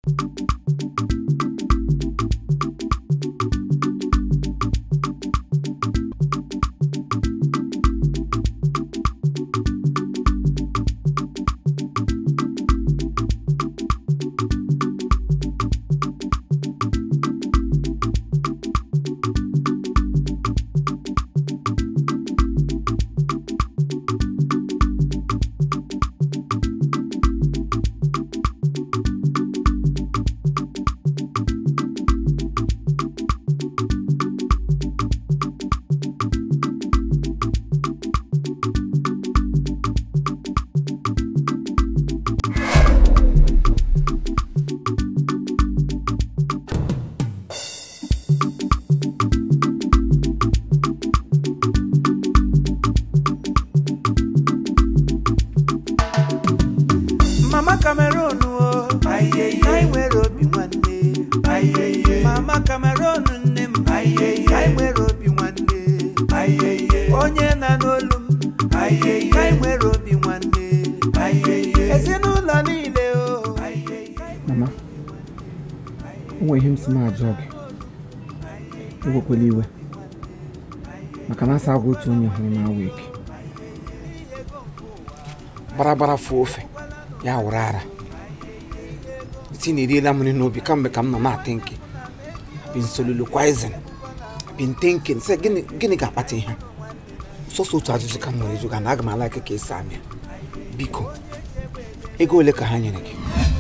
mama cameroon o anyị nwere obi nwanne mama cameroon nne m anyị nwere obi nwanne onye na n'olu m anyị nwere obi nwanne ezinụlọ niile o mama o nwere ihe m si m ajọ gị ewekwala iwe maka na asa agwa otu onye hụrụ na awa eke gbaragbara fụ ofe ya wụrụ ara iti na eriela m nri n'obi kamgbe ka m nọ na-atị nke bin soliloquizing bin thinking sị gịnị gịnị ga-akpata ihe sọsọ otu ajụjụ ka m nwere ịjụ ga na aga m ala aka ka esi amịa biko ego ole ka ha nyere gị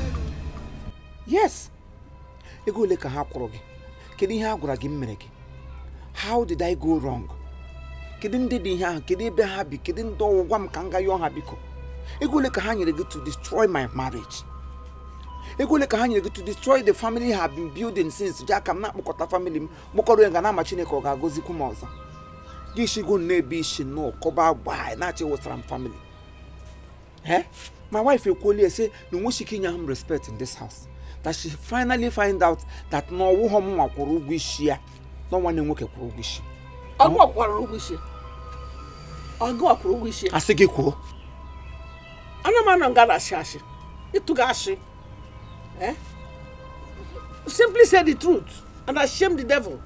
yes ego ole ka ha kwụrụ gị kedu ihe a gwara gị m mere gị how did i go wrong kedu ndị dị ihe ahụ kedu ebe ha bi kedu ndị ọwụ gwa m ka m ga yọọ ha biko ego ole ka ha nyere gị to destroy my marriage ego ole ka ha nyere gị to destroy the family have been building since ji aka m na-akpọkọta family m kpọkọrọ ya ga na ama chineke ọ ga-agọzikwu m ọzọ gị shigo na-ebe isi nnọọ kọba gbaa na-achị wụsara m family eh my wife ekwuola ya sị na onweghị ike inye ha m respect in this house that she finally find out that na ọwụghọ m nwa kwụrụ ụgwọ isi ya na nwanne m nwoke kwụrụ ụgwọ isi ọgụ ọkwara ụgwọ isi ọgụ ọkwara ụgwọ isi asị gị kwuo ana m anọ nga na-asị asị ịtụga asị eh? simply say the truth and shame the devil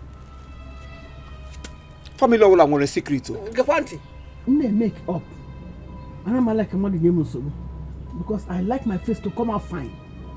family ọbụla nwere secret o gekwa ntị m na-emake up ana m like mmadụ nye m nsogbu because i like my face to come out fine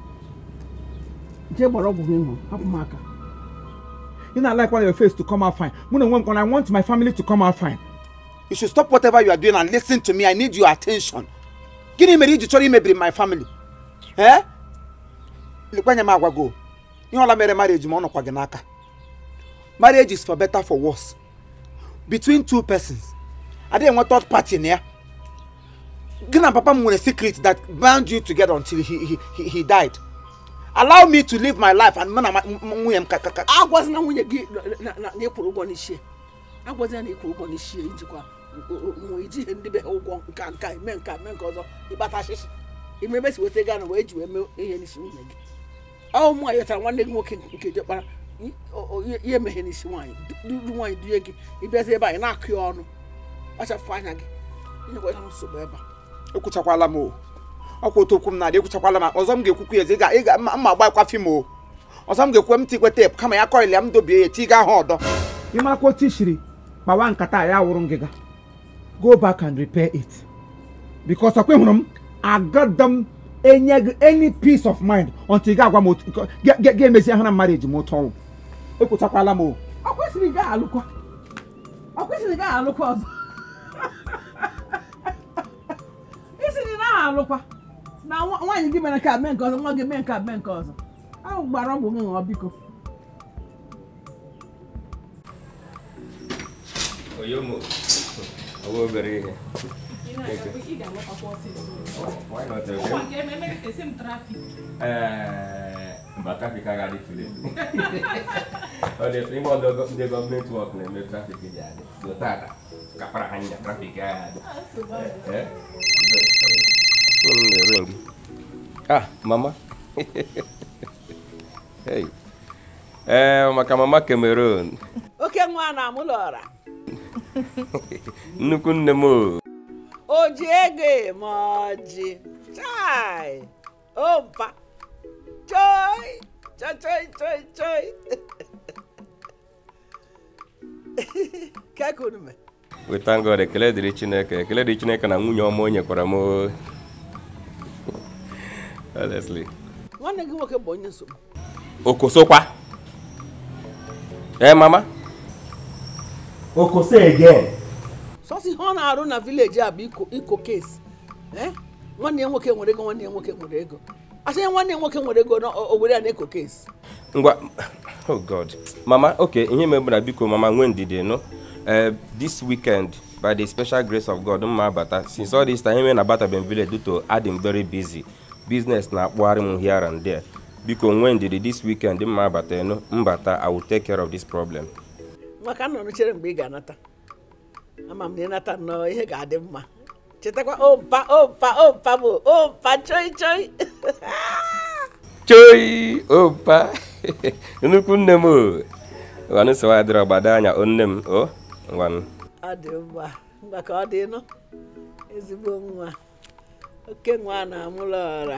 jee gbara ọgwụ gị ṅụọ hapụ m aka You not like want your face to come out fine. When I want, when I want my family to come out fine. You should stop whatever you are doing and listen to me. I need your attention. Gịnị mere iji chọrọ imebiri my family? Eh? Lekwanye m agwa go. Ihe ọla mere marriage ma ọ nọkwa gị n'aka. Marriage is for better for worse. Between two persons. Adịghị enwe third party na ya. Gị na papa m nwere secret that bound you together until he, he, he, he died. Allow me to live my life and mụ na ma- m- m- nwunye m ka ka ka agwazina nwunye gị na- na na ịkwụrụ ụgwọ n'isi agwazina na ịkwụrụ ụgwọ n'isi ijikwa nwe iji ihe ndị be ha ụgwọ nka nka ime nka ime nke ọzọ ịkpata ashịshị ime ebe si weta ego na wee ji wee mee ihe n'isi nwunye gị ọ ụmụ nwaanyị wetara nwanne gị nwoke nke jekpara i- o- o- ihe ihe emeghe n'isi nwaanyị du du nwaanyị dunye gị ịbịazi ebe anyị na-akụ ya ọnụ kpachapụ anya gị inyekwa ihe nsogbu ebe a ekwuchakwala m o ọkwa otu okwu m na-adị ekwuchakwala m ọzọ m ga-ekwukwu ya ezi ga ịga mma mma agbakwa fim o ọzọ m ga-ekwe m tikwe teepu kama ya kọịlị ya m dobie ya tiga ha ọdọ ịmakwa otu ishiri kpawa nkata ya wụrụ ngịga go back and repair it because ọkwa hụrụ m agada m enye gị any peace of mind until ị ga-agwa m otu ga- ga- ga-emezi ahụ na marriage m otu ọnwụ ekwuchakwala m o ọ kwesịrị gaa alụkwa ọ kwesịrị gaa alụkwa ọzọ isiri na aha alụkwa na nwa- nwaanyị gị mere nke a mee nke ọzọ nwa gị mee nke a mee nke ọzọ ahụ gbara ọgwụ gị ṅụọ biko Oyomo. Ọwọ́ obere ihe. Why not? Eh, mba trafik agaghị tụle. Ọ dị ime ọdọ ndị gọọmenti wọk na-eme trafik ji adị. So tata, kapara ha nya trafik agaghị adị. Eh? Phone na-ring. Ah, mama. Hey. Eh, maka mama Cameroon. oke nwa na-amụlọ ọra Nnukwu nne m o. o ji ego eme ọjị chai ompa choi choi choi choi choi ka ka unu mee we thank god ekele dịrị chineke ekele dịrị chineke na nwunye ọma o nyekwara m o. honestly nwanne gị nwoke bụ onye nsogbu okosokwa ee mama okoso again sọsọ ihe ọ na-arụ na vileji a bụ iko iko kesi Eh? nwanne ya nwoke nwere ego nwanne ya nwoke nwere ego asị ya nwanne ya nwoke nwere ego na o o were ya na-eko kesi ngwa oh god mama okay ihe mebụra biko mama nwee ndidi no uh, this weekend by the special grace of god mma abata since all this time ihe na abataben village due to adim very busy business na-akpụgharị m here and there biko nwee ndidi this weekend mma abata no mbata i will take care of this problem maka nọ chere mgbe ị ga-anata ama m na ịnata nnọọ ihe ga-adị mma chetakwa ompa ompa ompa bụ ompa choi choi choi opa nnukwu nne m o ngwanụ sịwa adịrọ gbado anya o nne m o ngwanụ ọ dị mma ngwa ka ọ dị nụ ezigbo nwa oke nwa na-amụlọ ọra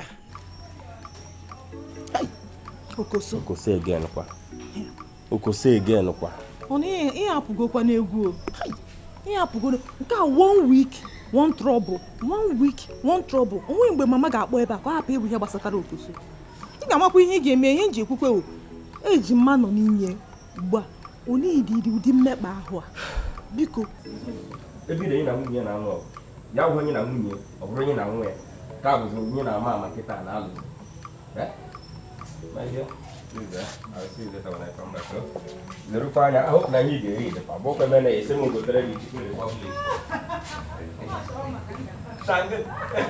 okoso okoso again kwa okoso again kwa ọ na ihe ihe apụgokwa n'egwu o ihe apụgo nke a one week one trouble one week one trouble onwe mgbe mama ga-akpọ ebe a ka ọ hapụ ịbụ ihe gbasatara okoso ị ga-amakwa ihe ị ga-eme ihe nji ekwukwe o eji mma nọ n'inye ugbu a onidiri ụdị mmekpa ahụ a biko ebido onye na nwunye na-anwụ ọgụ ya bụ onye na nwunye ọ bụrụ onye na nwa ya ka bụzi onye na-ama ama nkịta na alụ lerukwa anya ahụ na anyị ga-eri idekwa bụ okwe mene ese m gotere gị chicken republic Shango.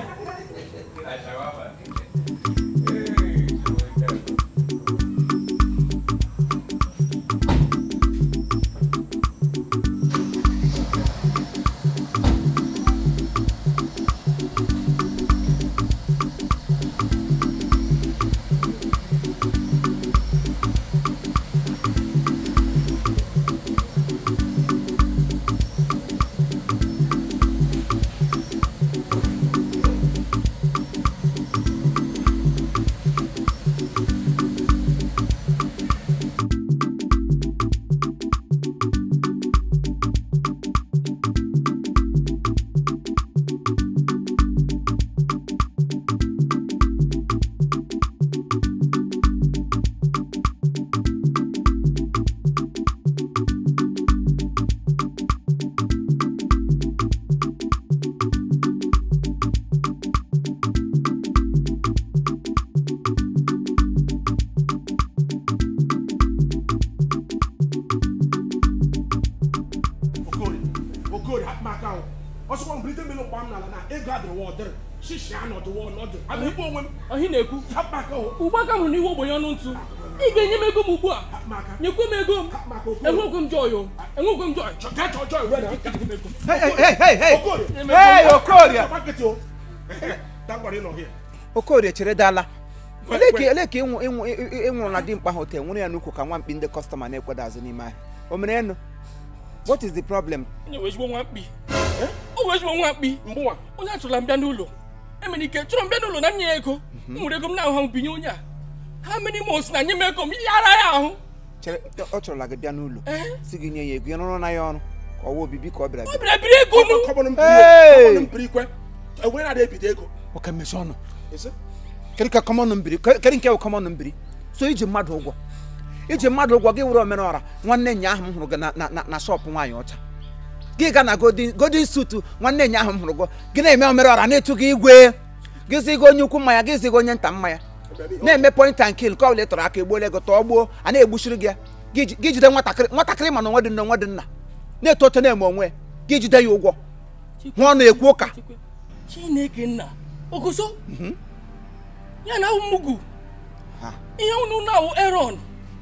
okorie okorie akpaka ahụ ọsọkwa mbilite mmiri ụkpa m n'ala na ego adịrịwa ọdịrị shishi anọdụwa ọnọdụ abụ ikpe onwe m ohi na-ekwu akpaka ahụ ugbu aka hụrụ n'ihu ogbenye ọnụ ntụ ị ga-enye m ego m ugbu a akpaka nyekwe m ego m akpaka okorie enwekwe m jọy o enwekwe m jọy gaa chọọ chọọ iwe na aka gị n'ego Hey, hey, hey, hey, hey! okorie Hey, Okorie! akpa nkịtị o dangwara ịnọ hịa Okorie chere dala olee ka olee ka ịnwụ ịnwụ ị- ịnwụrụ na dimkpa hotel nwụrụ ya n'ukwu ka nwa mkpi ndị kọstọma na-ekweda azụ n'ime ahịa o mere enu what is the problem onye wee ezigbo nwa mkpi o wee ezigbo nwa mkpi mbụwa onye achọrọla m bịa n'ụlọ emere ike chọrọ m bịa n'ụlọ na nye ya ego m nwere ego m na-ahụ ha m binye onye a ha mere ime osi na nye m ego m yara ya ahụ chere ọ chọrọla gị bịa n'ụlọ Ee. si gị nye ya ego ya rụrụ na ya ọrụ ka ọwa obibi ka ọ bịara ọ bịa bịara biri ego m kọbọrọ m Hey! kọbọrọ m biri ikwe enwe na-ada ebido ego oke mmechi ọnụ isi kedu ka kọmọnụ mbiri kedu nke bụ kọmọnụ mbiri so iji mmadụ ụgwọ iji mmadụ ụgwọ gị were omenọra nwanne nya ahụ m hụrụ gị na- na- na- na shọpụ nwaanyị ọcha gị ga na godin godin sutu nwanne nya ahụ m hụrụ gị gị na-eme omenọra na-etu gị igwe gị ziga onye ukwu mmanya gị ziga onye nta mmanya na-eme point and kill ka ọ bụla ị tọrọ aka egbuola ego tọọ gbuo a na-egbuchiri gị ya gị ji- gị jide nwatakịrị nwatakịrị ma na onwe dị nna onwe dị nna na-eto oto na-eme onwe ya gị jide ya ụgwọ nwa ọnụ ekwu ụka chineke nna ogoso ya na awụ mmugu Ha. ihe unu na-awụ eron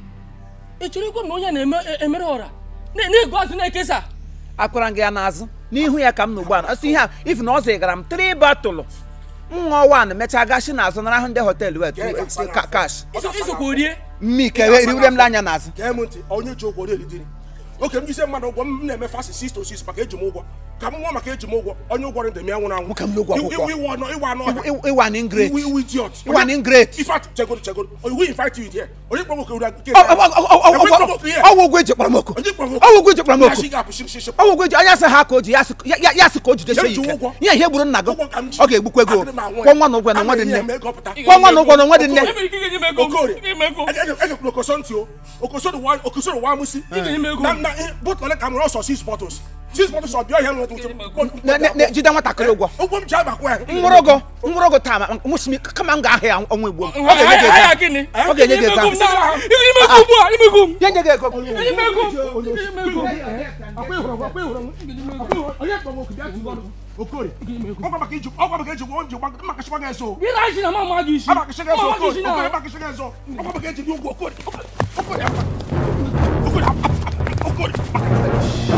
ị chọrọ ikwe m na onye na-eme emere ọra na- na-ego azụ na-ekesa akwara gị ya n'azụ n'ihu ya ka m na ugbu a asị ihe a ifu na ọ zigara m tri batụlụ nṅụọ wan mechaa gashi n'azụ nara ahụ ndị họteelụ wet Gee ka mkpa ka- kash Iso- isokwa orie mmike riwere m anya n'azụ gee m ntị onye ji ụgwọ na-eridiri oke m jise mmadụ ụgwọ m na-eme fasi 6 to 6 maka eji m ụgwọ ka m nwa maka eji m ụgwọ onye ụgwọ ndị m ya nwụrụ anwụ Nwoke m na ụgwọ Iwu- akwụkwọ. iwu- iwu anọ iwu anọ ọhịa. Iwu- iwu an ingrate. Iwu- iwu idiot. Iwu an ingrate. In fact, chegodo chegodo we invite you here onye kpọrọ nwoke ụra nke Ọ- ọ- ọ- ọ- ọ- Onye kpọrọ ọ- nwoke here? ọwụ ụgwọ eji kpọrọ m oku Onye kpọrọ nwoke? ọwụ ụgwọ eji kpọrọ m Ya oku shi ga-apụ ship ship ọwụ ụgwọ eji anya sị ha ka o ji ya sị ya- ya- ya sị ka o jidesi ya Ya ji ike ụgwọ. ihe ihe gburu nna gị Ụgwọ ka m ji. ọ ga-egbukwa ego Adịrị m anwụ ya. kwụọ nwa na ụgwọ na nwa dị Ama nne ihe eme gọpụta. kwụọ nwa na ụgwọ na nwa dị nne Enwere ike inye m ego m. Okorie. Inye m ego m. ejekwuru okoso ntị o okoso dị wa okoso dị wa amụsị Inye m ego na m. na bụtụ ole ka m rọsọ six bottles six bottles ọ bịa ihe m nwetụ Ne- ne- ne- jide nwatakịrị ụgwọ ụgwọ m ji agbakwa ya nwụrụgo nwụrụgo taa ma nwụsị m kama m ga-ahụ ya ọnwa igbo m ọ Ahịa ga-enye gị ahịa ego gịnị? ọ ga-enye gị Inye m ego m ego na- Inye m ego ugbu a, inye m ego m. ya nye gị ego Inye m ego. Inye m ego. Okorie ọkwa maka iji ọkwa maka iji ụgwọ m ji gba maka shịkwa gị eso Gị na-achị na mama gị isi. maka shịkwa eso Mama gị Okorie isi na- Okorie maka shịkwa eso ọkwa maka iji ụgwọ Okorie Okorie Okorie Okorie Okorie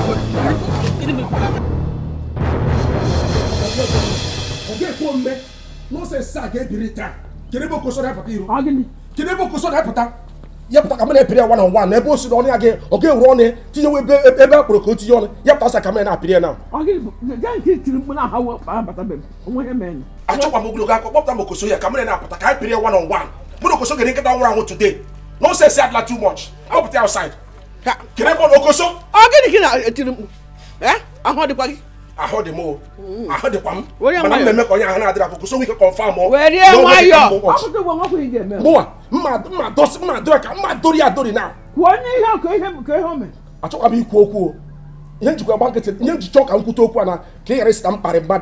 ọ ga-ekwo mme nọsensị a ga-ebiri taa kedu ebe okoso na-apụta iro Ọ gịnị? kedu ebe okoso na-apụta ya pụta ka m na-epiri ya one on one ebe o si na ọnụ ya gị ọ ga-ewuru ọnụ tinyewe ebe ebe a kpọrọ ka o tinye ọnụ ya pụta sa ka m na-apịrị ya na Ọ gịnị bụ gaa nke tiri mkpu na aha wee kpaa bata bebe onwe ihe mere achọkwa m ogologo akọ kpọpụta m okoso ya ka m na-apụta ka anyị pịrị ya one on one mụ na okoso gere nkịta nwụrụ anwụ today nọsensị adịla too much apụta outside kedu ebe ọ na okoso ọ gịnị ka ị na-etiri mkpu ee ahụ dịkwa gị ahụ dị m o ahụ dịkwa m Were mana nwayọọ. mmemme ka onye ahụ na-adịrị akụ koso nwike kọnfam o Were na o nweghị nwayọọ. ka m ụbọchị. ọpụta ụgwọ nwakwa ị ga-eme mụnwa mma mma dosi mma dori ka mma dori ya dori na kwuo onye ihe a ka ihe ka ihe o mere achọkwa m ikwu okwu o ihe njikwa gba nkịtị ihe nji chọọ ka m kwute okwu a na ka ị ghara isi ka m kparị mmadụ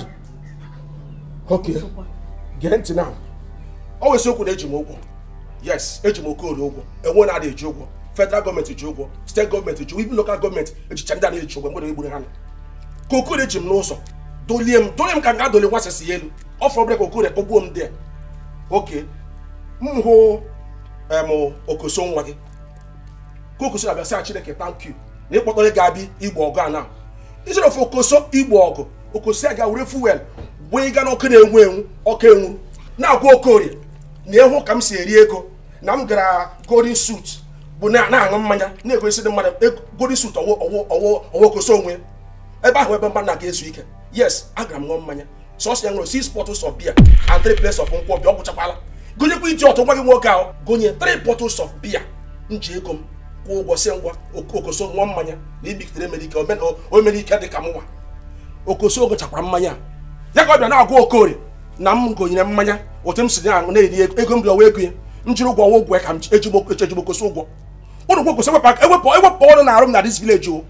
oke gee ntị na ọ wesi okwu na eji m ụgwọ yes eji m okorie ụgwọ enwe na-adị eji ụgwọ federal gọọmenti ji ụgwọ steeti gọọmenti ji ụgwọ even lokal gọọmenti ejicha ndị a na-eji ụgwọ mgbe egburu ha nọ ka okorie ji m n'ụzọ dolie m dolie m ka m ga-adoli nwa sisi ya elu ọ fọrọ bụla ka okorie kpọgbuo m dị ya oke m hụ em okoso nwa gị ka okoso na-abịa sị a chineke thank you na ịkpọtọrọ ga-abịa igbo ọgụ a na ijere ofe okoso igbo ọgụ okosi a ga were fuel bụ ịga n'ọkụ na-enwu enwu ọkụ enwu na-agwa okorie na ịhụ ka m si eri ego na m gara golden suit bụ na na-aṅụ mmanya na-egosi ndị mmadụ ego- golden suit ọwụ ọwụ ọwụ ọwụ okoso onwe ebe ahụ ebe mmadụ na-aga ezu ike yes agara m ṅụọ mmanya sọsọ ya ṅụrụ six bottles of beer and three plates of nkwụ ọbịa ọ gwụchakwala gonyekwa iti ọtụ nwa gị nwoke ahụ gonye three bottles of beer m ji ego m kwụọ ụgwọ si ngwa Ok- okoso ṅụọ mmanya na ibikitere mere ike omen- o- o mere ike dị ka m nwa okoso ogochakwara mmanya a. ya ka ọ bịa na-agwa okorie na m gonyere mmanya otu m si na-aṅụ na-eri ego ego m ji ọwa ego ya m jiri ụgwọ ọwa ụgwọ ya ka m ji- ejigbo ejigbo okoso ụgwọ ụlọ ụgwọ kwesị ewepụ aka- ewepụ ewepụ ọrụ na arụ m na dis village o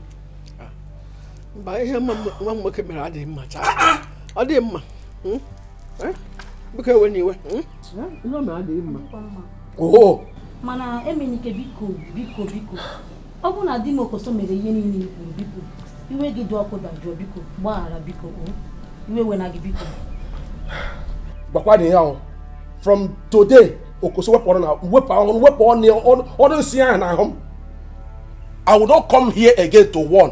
mba ihe nwa m- nwa m nwoke mere adịghị mma chaa ọ dị mma Hmm? Eh? biko ewe n'iwe Hmm? ihe o mere adịghị mma oo mana emenike biko biko biko ọ bụrụ na di m okoso mere ihe niile i kwuru biko iwe gị dị ọkụ dajụọ biko gbaghara biko o. iwe wena gị biko gbakwa dị ya o from today okoso wepụ ọrụ na wepụ ọrụ wepụ ọnụ ọnụ ọnụ nsị ahụ n'ahụ m i will not come here again to warn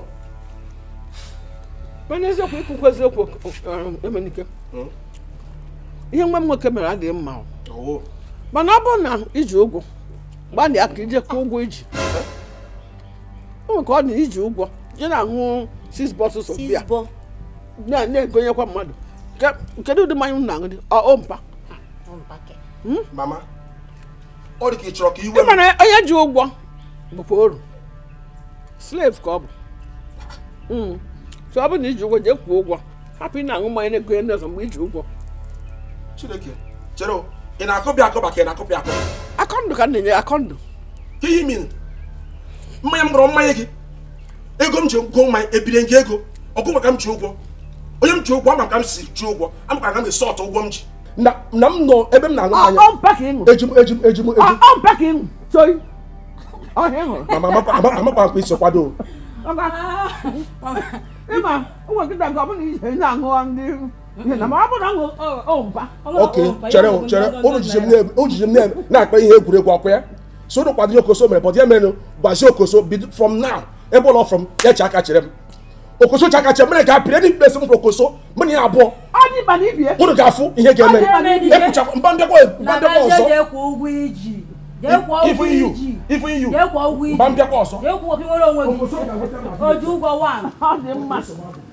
mana eziokwu ikwukwa eziokwu um, emenike ihe nwa m nwoke mere adịghị mma o. oo mana ọ bụrụ na iji ụgwọ gbalịa ka ije kwụọ ụgwọ iji o nwere ka ọ dị iji ụgwọ je na-aṅụ six bottles of beer sizbo na- na-egonyekwa mmadụ Ke- kedu ụdị mmanya unu na-aṅụ dị ọ o mpa mama ọ dị ka ị chọrọ ka iwe ị mara onye ji ụgwọ bụkwa oru slave ka ọ bụ Mm. so ọ bụrụ na iji ụgwọ jee kwụọ ụgwọ hapụ ị na-aṅụ mmanya na-egonye ndị ọzọ mgbe iji ụgwọ chineke chere o ị na-akọbịa akọba ka ị na-akọbịa akọba akọndụ ka m na-enye akọndụ ka ihe min mmanya m gbọrọ mmanya gị ego m ji gụọ mmanya ebire gị ego ọgụ maka m ji ụgwọ onye m ji ụgwọ ama ka m si ji ụgwọ ama ka m esi ọtụ ụgwọ m ji na na m nọ ebe m na-aṅụ mmanya ọ mpa ka ị ṅụrụ ejim ejim ejim ọ ejim ọ mpa ka ị ṅụrụ soyi ọhịa ị ṅụrụ mama amakwa ama- amakwa nkwa iso kwado o. Ọga. ịma ụmụ nkịta nke ọ bụla ije na-aṅụ ndị ihe na ma ọ bụrụ na aṅụ ọ mpa ok chere o chere unu jiji m na- unu jiji m na- na-akpa ihe egwuregwu ọkwa ya so unu kwado ihe okoso mere but ya mere gbazie okoso bido from now ebe ụlọ from ya chi aka chere m okoso chi aka chere mere ka apịrị ndị mkpesi m okoso mụ na ya abụọ ọ dị mkpa na ibie unu ga-afụ ihe ga-eme Ọ dị ebe ekwuchakwa mba mbịakwa mba mbịakwa ọzọ jee kwụọ ụgwọ iji jee kwụọ ifu ụgwọ iyu iji ifu iyu jee kwụọ ụgwọ iji mba mbịakwa ọzọ jee kwụọ ka ị nwere onwe gị o ji ụgwọ wan ọ dị mma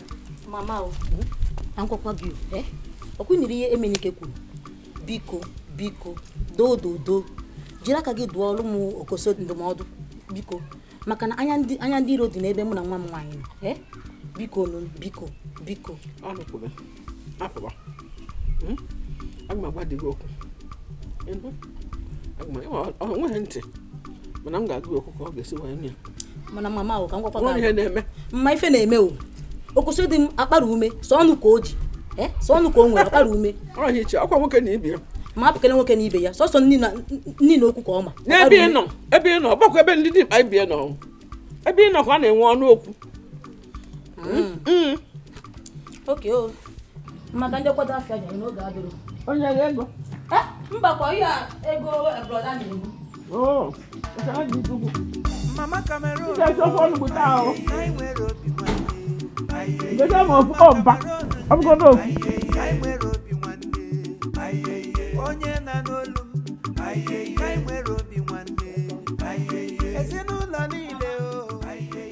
mama o na ngwakwa gị o eh? ọkwa nyere ihe emenike kwuru biko biko doo doo doo jiri aka gị dụọ ọrụ m okoso ndụmọdụ biko maka na anya ndị anya ndị iro dị n'ebe mụ na nwa m nwaanyị nọ eh? biko nụ biko biko ọnụkwube afọba aga m agwa dị gị okwu Ịnụ? Aga m- ịma, ọ nweghị ntị mana m ga-agụ gị okwu ka ọ ga-esi wee nụ ya mana mama o ka m gwakwa Nweghị gị ihe na-eme mma ife na-eme o okoso dị m akpara ume sọ ọnụ ka o ji eh? sọ ọnụ ka o nwere akpara ume ọhịa iche ọkwa nwoke na ibi ya ma apụkele nwoke na ibe ya sọsọ nni na nni na okwu ka ọ ma n'ebe ị nọ ebe ị nọ ọgbakọ ebe ndị dị mkpa ibi ya nọ ebe ị nọ ka a na-enwe ọnụ okwu Mm. oke o maka ndị kwado afịa nyere n'oge adịrọ onye ga ego mba kwa ihe a ego broda na-egbu Oo, nke ha ji ugwu. Mama Cameroon. Ị ga-esi ofe onugbu taa o. Anyị nwere obi nwanne. Gote m ofu ọba ọ bụgodo ofu Anyị nwere obi nwanne. Onye na n'olu m. Anyị nwere obi nwanne. Ezinụlọ niile o.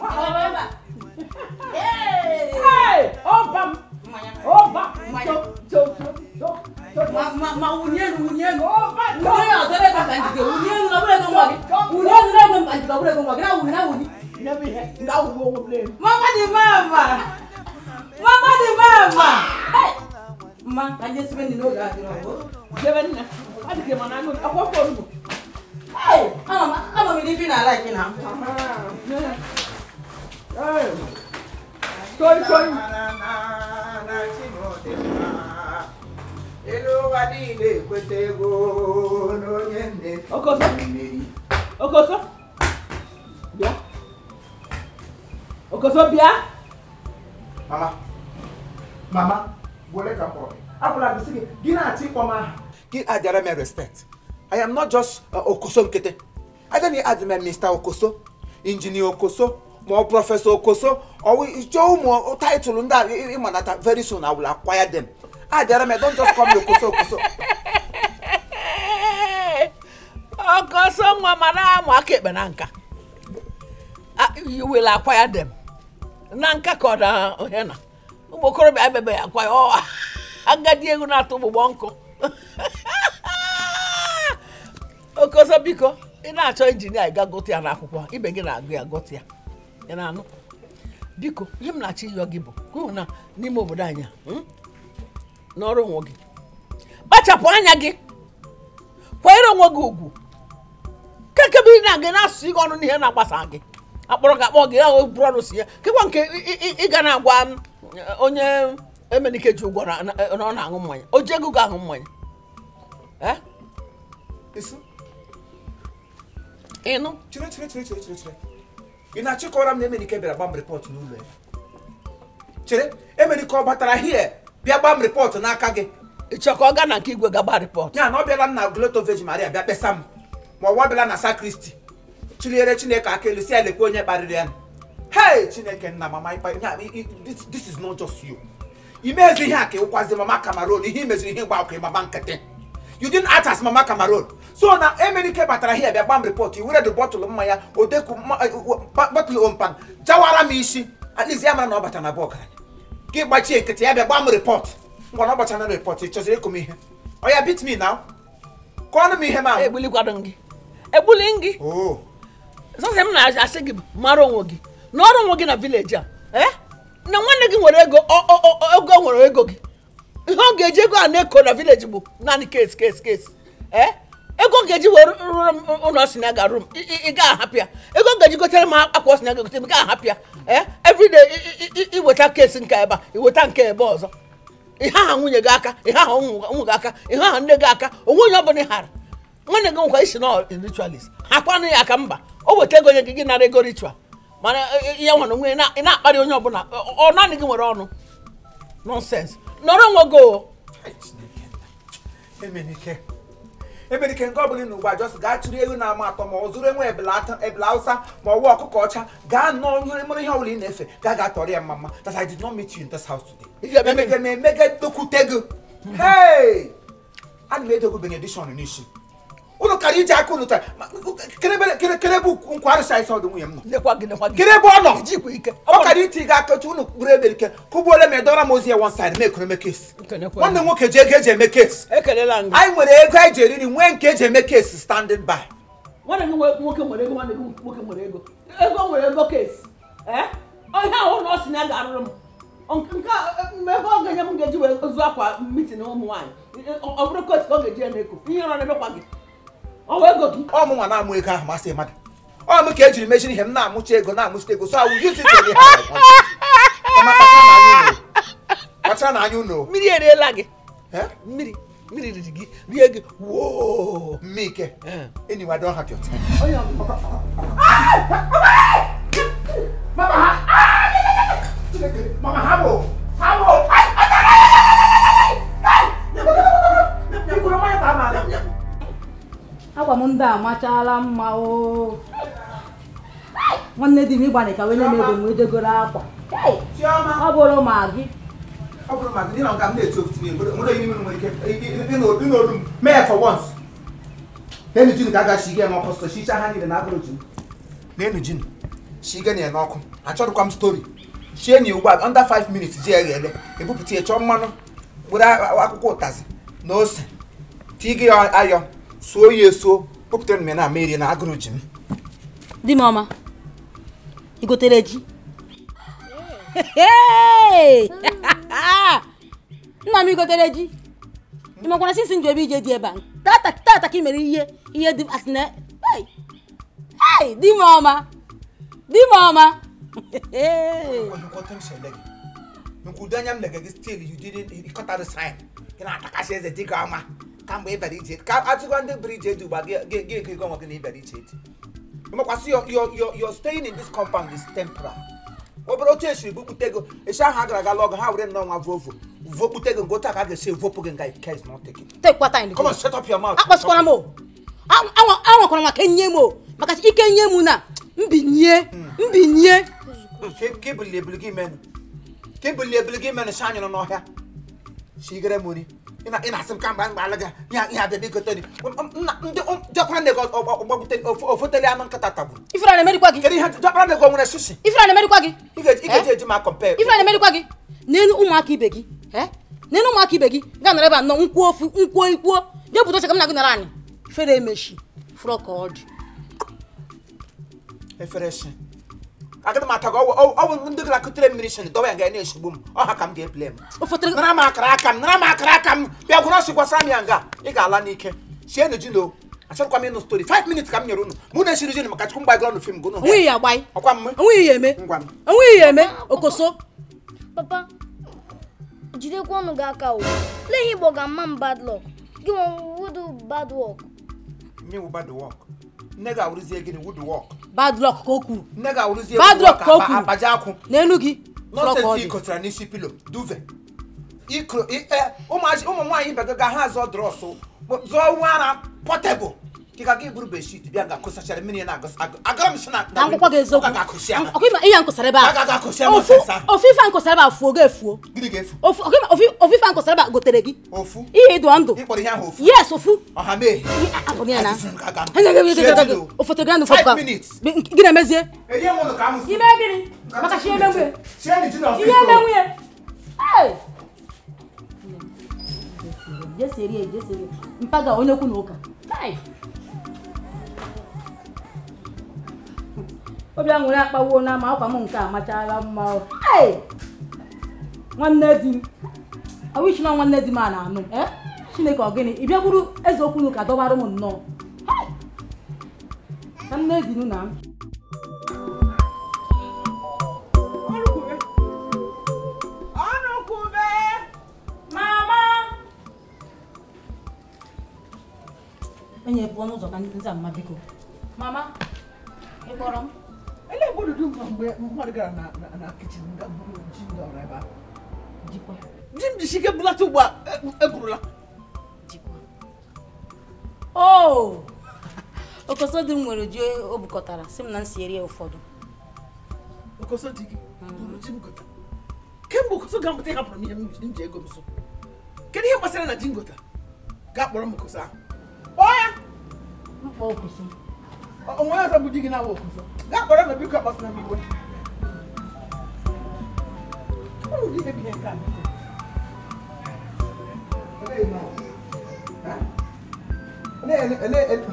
ọba m ọba ma wunye elu wunye elu wunye elu ọzọ ebe ka njike wunye elu ọ bụrụ ego nwa gị wunye elu ebe mkpa njike ọ bụrụ ego nwa gị na wuni na wuni mama dị mama mama dị mama Hey! mma ka ndị esibe ndị n'oge adịrọ ọgụ jebe nne ọ dị ka ịma na agụ akwụkwọ ofe onugbu Hey! ama m ama m ife na-ala ike na Toi, toi. Elu ụwa niile ekweta ego n'onye nnefe Okoso. mmeri. Okoso. Bịa. Okoso bịa. mama mama were ka mkpọrọ agwụla gị sị gị gị na-achọ ịkpọ m aha gị adịara m respect i am not just uh, okoso nkịtị agaghị adị m mr okoso injinia okoso ma ọ prọfesọ okoso ọwụ chọọ ụmụ taịtụlụ ndị a ị- ịmanata very soon i will acquire them adịara m don't just call me okoso okoso Okoso nwa mara amụ aka ekpe na nka. Ah, You will acquire them. Na nka ka ọ na onye na. Ụmụ okorobịa ebebe ya akwa ya ọ agadi egwu na-atụ ụgbụgbọ nkụ. Okoso biko ị na-achọ injinia ị ga gote ya n'akwụkwọ ibe gị na-agụ ya gote ya. Ị na-anụ? Biko ihe m na-achọ ịyọ gị bụ ka hụ na n'ime obodo anyị a, hmm, n'ọrụ onwe gị kpachapụ anya gị kwanyere onwe gị ugwu kekebe ị na-aga na-asụ gị ọnụ n'ihe na-agbasa gị akpọrọ gị akpọ gị ahụ bụrụ ọrụ si ya kekwa nke ị- ị- ị ga na-agwa m, onye emenike ji ụgwọ na na- na ọ na-aṅụ mmanya o ji ego ga-aṅụ mmanya Eh? Isu, ịnụ chere chere chere chere chere chere ị na-achịkọrọ m na emenike bịara gbam repọt n'ụlọ ya chere emenike ọ batara hie bịa gbam repọt n'aka gị ịchọ ka ọ gaa na nke igwe gaba rịpọt ya na ọ bịala m na gloto vegi maria bịa kpesa m ma ọwa bịala na sakristi chiliere chineke aka elu si ya lekwa onye kparịrị ya hei chineke nna mama ịkpa ya i- i- this, this is not just you imezi ihe a ka ịwụkwazi mama cameroon ihe imeziri ihe gba ọkụ mama nkịtị you didn't act as mama cameroon so na emenike batara hie bịa gbam report i were dị bọtụlụ mmanya odeku bọtụlụ ompan jawara m isi at least ya mara na ọ bata na bụ ọgaranya gị gbachie nkịtị ya bịa gbam report ngwa na ọ gbachana report ị chọziri ịkụ m ihe ọ ya bit me now kọọnụ m ihe ma egbulikwado gị egbuli gị oh sọsọ m na-asị gị mara onwe gị na ọrụ onwe gị na vileji a eh? na nwanne gị nwere ego ọ- ọ- ọ- ego o nwere ego gị ihe ọ ga-eji ego a na-eko na vileji bụ naanị kes kes kes eh? ego ọ ga-eji were rụrụ m ụlọ si na ga-arụ m ị- ị ị gaghị ahapụ ya ego ọ ga-eji gotere m akwa si na ga gotere m ị gaghị ahapụ ya eh? everyday ị- ị- ị- iweta kes nke ebe a iweta nke ebe ọzọ ihe aha nwunye gị aka ihe aha ụmụ ụmụ gị aka ihe aha nne gị aka onwe onye ọbụla ị hara nwanne gị nkwa isi na ritualist ha kwanụ ya aka mba o weta ego nye gị gị nara ego ritual mana ya nwere onwe ya na- ị na-akparị onye ọbụla ọ ọ naanị gị nwere ọnụ nonsens nọrọ onwe gị o Ai, Chineke nna. emenike emenike nke ọbụla na ugbu a just gaa chụrụ ewu na-ama atọ ma ọ zụrụ enwe ebele atọ- ebele hausa ma ọwa ọkụkọ ọcha gaa nọọ ihe mụrụ ihe ọbụla ị na-efe gaa gaa tọrọ ya mma that i did not meet you in this house Ị today ga-eme emege m emege dokwute gị hey ana m edogo benediction n'isi ụnụ kara iji aka ụnụ taa ma- kerebere kere kere bụ nkwarụ saịsị ọdụ nwunye m nọ lekwa gị lekwa gị kere ebe ọ nọ ijikwa ike ọ kara iti ga aka otu unu kpụrụ ebe ike kụgbuole m edọra m ozi ya one side mee eme kesi Kenekwa nwanne m nwoke ji ego eji eme kesi ekelela gị anyị nwere ego anyị ji eriri nwee nke eji eme kesi standing by nwanne gị nwe- nwoke nwere ego nwanne gị nwoke nwere ego ego nwere ego kesi ee onye ahụ na ọ sị na ya ga-arụrụ m Nke- nke a, mgbe ebe ọ ga-enye m ga-eji wee zụ akwa mitin ụmụ nwaanyị ọ ọ bụrụ kotu ka ọ ga-eji eme eko ihe ọrụ na-emekwa gị ọ wee ego gị ọ mụ nwa na-amụ ego ahụ masị mmadụ ọ mụ ka ejiri mechiri ihe m na-amụcha ego na-amụchita ego so awụ yuzi tele ha ọma kpachara na anya unu kpachara na anya unu mmiri eriela gị Eh? mmiri mmiri riri gị rie gị woo mmike enyi wa don have your time onye ọbụla mama habo habo agwa m ndị a machala mma o nwanne di m ịgbanye ka wenye m ego m ejegoro akwa Hey, chioma ọ bụrụ ma gị ọ bụrụ maka dị na nka m na-eto otu ihe nwere onye nwere ike ịnụ olu m mee ya for once n'enu jin ka a ga-ashi gị n'ọkụ sọ shicha ha niile na agụrụ jin n'enu jin shi gị na n'ọkụ achọrọkwa m stori shie na ugbu a under 5 minutes ji eghe ele ebupụta ya chọọ mmanụ were akwụkwọ ụtazị na ose tii gị ya ayọ suo ya esuo kpụpụtara m ya na mmeri na agụrụ ji m di m ọma i gotere ji Hey! nna m igotere ji ị makwana sinsi nju ebe ije dị ebe a tata tata ka ị mere ihe ihe dị asị na Hey! Hey! di m ọma di m ọma nkwudo anya m lega gị stil you didn't ịkọtara sign gị na-atakasị eze dịka ọma kamgbe ịbịara ije ka atụgwa ndị bụrụ ije dị ugbu a gị gị ego onwe gị na ịbịara ije dị ịmakwasị your your your your staying in this compound is temporal obere otu esiri bupụta ego esi ahụ a gara aga lọgụ ha were nnọọ nwa vovo vopụta ego nke otu a ka a ga-esi evopụ gị nga ike is not taken tekwa time come on shut up your mouth akpasịkwara m o anwakwara maka nye m o maka ike nye m na mbinye mbinye ka ebuli ebuli gị menụ ka ebuli ebuli gị menụ si anyị nọ n'ọhịa sigere m nri ị na- ị na-asị m ka mgbe mgbe alaga ya ihe abịa biko teni ndị jọkpara na ego ọgbagbutere ofoteli anụ nkịta tagburu ifere na-emerikwa gị kedu ihe jọkpara na ego nwere shishi ifere na-emerikwa gị ị ga-eji ị ga-eji eji ma compare ifere na-emerikwa gị n'elu ụmụaka ibe gị eh? n'elu ụmụaka ibe gị gaa nọrọ ebe a nọ nkwuo ofu nkwuo ikwuo jee pụta ka m na gị nọrọ anyị ifere emechi fụrọ ka ọ dị efere shi agaghị m ata gị ọwụ ọwụ ndị gara kutere mmiri shi dọwa ya nga na-eshigbu m ọha ka m ga-ebule m ofotere nara m akara aka m nara m akara aka m bịa gwụrụ ọsị gwasara m ya nga ị ga-ala n'ike sienu ji no achọrọkwa m ịnụ stori 5 minutes ka m nyere unu mụ na-esiri ji maka chukwu mgbagoro ọnụ fim gụnụ onweghị ya agbaghị ọkwa mme onweghị ya eme ngwa m onweghị ya eme okoso papa jidekwa ọnụ gị aka o lee ihe igbo ga-ama m bad luck gị nwe wudu bad work nye wu bad work nne gị awụrụzie gịnị wood work bad luck ka o kwuru nne gị awụrụzie Bad wood work luck ka o aba- kwuru. abaja akwụ n'elu gị fụrọ ka ọ nọsensị dị ikotara n'isi pilo duve ikro i- e, ụmụazị ụmụ nwaanyị ibe gị ga ha zụọ drọsụ zụọ nwa ara pọtebụl dịka gị buru beshit bịa ga kụsachara mmiri na agara m si na ka ngwụkwa gị eziokwu Ọ ga-akụsi ama. ọkụ ịma ihe a nkụsara ebe Ọ ga-akụsi a ama ofu ọsịsa. ofu ife a nkụsara ebe a fuo ga efuo gịnị ga-efu ofu ọkụ ịma ofu- ofu ife a nkụsara ebe a gotere gị ofu ihe ịdụ ndụ ịkpọrọ ihe ahụ ofu yes ofu ọha mee akpọrọ ya na Asịsị m ka aga m. Sie ji n'o. ofotogranụ Five fọpụka minutes. gị na-emezie Enye m ụnụ ka m sị. ime gịnị maka chi eme nwunye Sie ji ji n'ọfịs ihe eme o. nwunye Hey! jesi eri jesi eri mpaga onye okwu na ụka Hey! obi aṅụrị akpawo na ma akwa m nke a machala mma o. Hey! nwanne di m awichi na nwanne di m a na-anụ m, eh? chineke ọ gịnị ị bịakwuru eze okwu n'ụka dọbara m nnọọ Hey! ka nne di m na m ọnụkwube ọnụkwube mama enye pụọ n'ụzọ ka nza mma biko mama ị kpọrọ m elee mgbe odudu mma mgbe mmadụ gara na na- na kichin ga buru ji ndị ọrụ ebe ahụ jikwa ji m jisi ike bulata ugbu a e- eburula jikwa o okoso dị m nwere ji o bukọtara si m na m si eri ya ụfọdụ okoso di gị buru ji m gota kemgbe okoso ga-amụta ịhapụrụ m ihe m ji- m ji ego m so kedu ihe gbasara na ji m gota gaa kpọrọ m okoso ahụ kpọọ ya mkpa okoso onwe ọzọ bụ di gị na-awa okwuso gaa kpọrọ na biko akpasịna m iwe ụlụ gị ihe bụ ihe nke a biko Olee nọ? Ha? Olee- olee- olee- olee-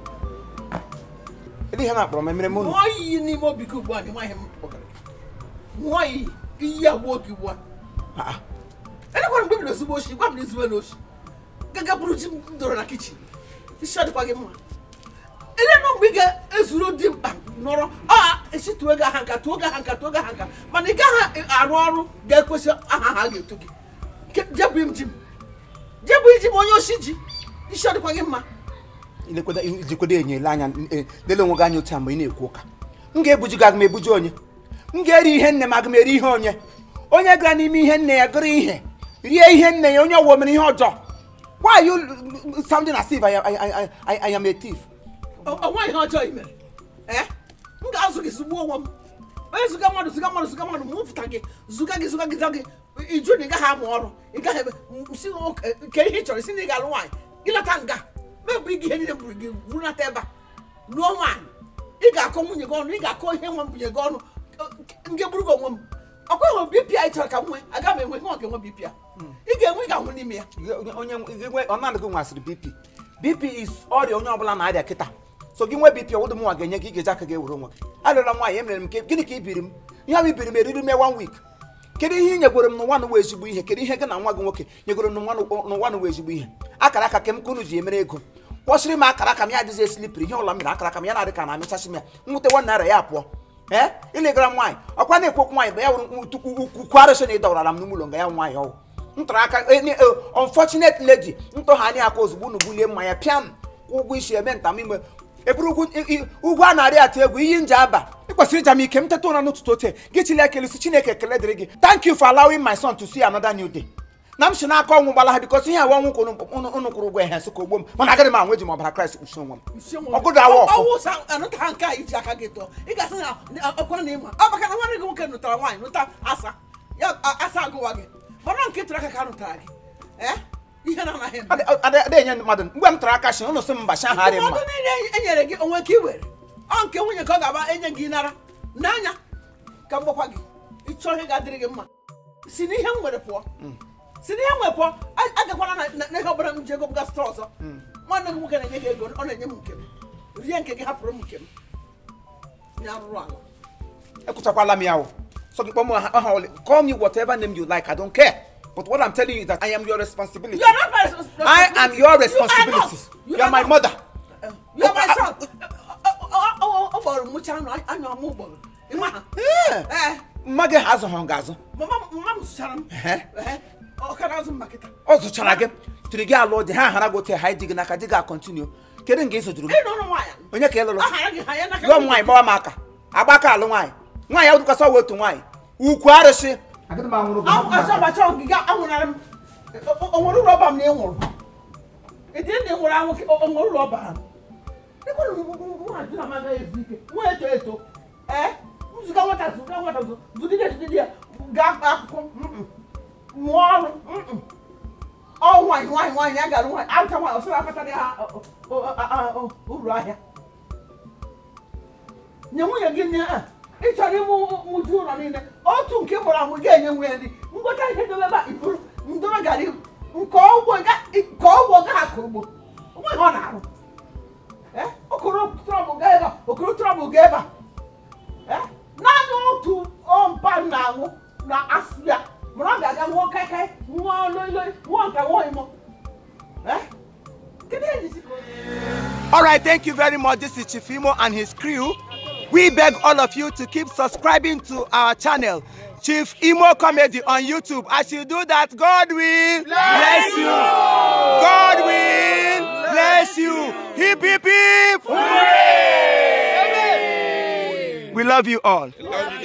Ele ihe na-akpọrọ m emere m unu ṅụọ iyi n'ime obi gị ugbu a na ịmaghị m kpọgara gị ṅụọ iyi ka iyi agbuo gị ugbu a Ah, ah. elekwara mgbe bido ezigbo oshi gwa m na ezigbo na oshi gaga bụrụ ji m doro na kichin isi ọ dịkwa gị mma elenụ mgbe ị ga-ezuru dị mkpa nọrọ a esi tuo gị aha nka tuo gị aha nka tuo gị aha nka mana ị gaghị arụ ọrụ ga-ekwesị aha ha ga-eto gị Ke- jebụ im ji m jebụ iji m onye oshi ji isi ọ dịkwa gị mma ilekwada ijikọdo enyela anya eh, lele onwe gị anya otu a mgbe ị na-ekwu ụka m ga-ebuji gị aga m ebuji onye m ga-eri ihe nne m aga m eri ihe onye onye gara n'ime ihe nne ya gụrụ ihe rie ihe nne ya onye ọwụwa mere ihe ọjọọ why are you sounding as if I, am- I, I, I, I am a thief onwe ihe ọjọọ i mere ee m ga-azụ gị zugbuo onwe m onye zụga mmadụ zụga mmadụ zụga mmadụ ma mfụta gị zụga gị zụga gị zụga gị iju na ị gaghị amụ ọrụ ị gaghị ebe si ke ihe ị chọrọ isi na ị ga-alụ nwaanyị ịlata nga mebụ ị ga ihe niile buru gị burunata ebe a lụọ nwaanyị ị ga-akọ nwunye gị ọnụ ị ga-akọ ihe nwe m bunye gị ọnụ nke buru gị onwe m ọkwa ịhụ bipia ị chọrọ ka m nwee aga m enwe nwa ga-enwe bipia ị ga-enwe ị ga-anwụ n'ime ya onye onye ọ naanị gị nwasịrị bp bp is ọrịa onye ọbụla na-arịa kịta so gị nwee bp ọwụdụ m nwa ga-enye gị ị ga-eji aka gị ewere onwe gị arịọla m nwaanyị emere m nke gịnị ka i biri m ihe ahụ ibiri m eriri m one week kedu ihe ị nyegoro m n'ụwa n'ụwa ezigbo ihe kedu ihe gị na nwa gị nwoke nyegoro m n'ụwa n'ụwa n'ụwa ezigbo ihe akara aka kem ka unu ji emere ego kwọsịrị m akara aka m ya adịghị esilipiri ihe ọla m mere akara aka m ya na-adị ka na-amịchasị m ya nwute nwa naira ya pụọ ee ilegara m nwaanyị ọkwa na-ekwu okwu nwaanyị bụ ya wụrụ ukwu arụsị na ịdọwara m n'ime ụlọ nga ya nwaanyị ọwụ ntara aka unfortunate lady ntọghani aka ozugbo unu bulie mmanya pịa m kwụ ụgwọ isi eme ntam ime eburu ugwu ugwu a na-arị atụ egwu iyi nje aba ị kwesịrị ịja m ike m teta ụra n'ụtụtụ ote gị chili ekele si chineke ekele dịrị gị thank you for allowing my son to see another new day na m si n'aka ọnwụ gbala ha bikọsi ihe awa ọnwụ kwụrụ unu kwụrụ ụgwọ ehe sịka ogbo m mana agaghị m anwụ eji m ọbara kraịst kpuchi onwe m ọgụdụ awa ọkụ ọwụ sa anụta ha nke a iji aka gị tụọ ị ga-asị na ọkwa na ịma ọ maka na nwanne gị nwoke nụtara nwaanyị nụta asa ya asa agụwa gị mana nke tụrụ aka ka a nụtara gị ee ihe na-anaghị eme ada enye mmadụ mgbe m tara aka shi ụnụ sị m mba ha harị mma ndụmọdụ niile e nyere gị onwe ka i were ọ nke nwunye ka ọ ga-aba enye gị nara n'anya ka m gbakwa gị ịchọọ ihe ga-adịrị gị mma si n'ihe m nwere pụọ si n'ihe m nwere pụọ a- agakwana na- na- n'ego ọbụla m ji ego bụga sịta ọzọ nwanne gị nwoke na-enye gị ego ọ na-enye m nke m rie nke gị hapụrụ m nke m ya rụrụ ala ekwuchakwala m ya o so gị kpọọ m aha aha ole call me whatever name you like i don't care but what i'm telling you is that i am your responsibility You are not my responsibility. i am your You are responsibility not. you are my mother You are my son. ọ gbọrọ m mụcha anụ anya ọmụ gbọrọ ịma ha ee mma gị ha azụghị m ga-azụ mama mama m sụchara m Ehe. Ehe. ọ ka na-azụ m ma kịta ọ zụchara gị tiri gị alụ dị ha hara gị otu ha dị gị n'aka dị gị akọntinu kedu nga ị zụjuru m ị nọrọ nwaanyị onye ka ị lụrụ ahara gị ha ya n'aka lụọ m nwaanyị gbawa m aka agba aka alụ nwaanyị nwaanyị ahụ dịkwasị ọwa otu nwaanyị ukwu arụsị agaghị m anwụrụ gị ọzọbacha ọgịga anwụrara m o nwere ụlọ ọba m na ị nwụrụ ịdị na ị nwụrụ anwụ ka o nwere ụlọ ọba m ịkwara nwaanyị na amaga ezu ike nwa eto eto ee nzụga nwata zụga nwata zụ zụdịdị etụdịdị ya gaa akwụkwọ mm-mm. mụọ ọrụ mm-mm. ọ nwaanyị nwaanyị nwaanyị ya gara nwaanyị arụcha nwaanyị ọsọrọ akpatara ha ọ- ọ- ọ- ọ- ọ- uru ahịa nye nwunye gị nne a ị chọrọ ịmụ mụju ụlọ niile otu nke mụrụ amụ ga-enye nwunye nri ngwọta ihe dobe ebe a iburu ndobe gara ibu nke ọgwụ ka ọgwụ ga akụ ugbo onwe ihe ọ na-arụ Eh, okoro trọbụl ga ebe a okoro trọbụl ga ebe a Eh, naanị otu ọmpa m na-aṅụ na asụ ya mana ọ ga-aga nwụọ kaikai nwụọ loiloi nwụọ nka nwụọ imo Eh, kedu ihe jisi All right, thank you very much. This is Chifimo and his crew. We beg all of you to keep subscribing to our channel, Chief Imo Comedy on YouTube. As you do that, God will bless you. God will bless you. Hip, hip, hip. We love you all.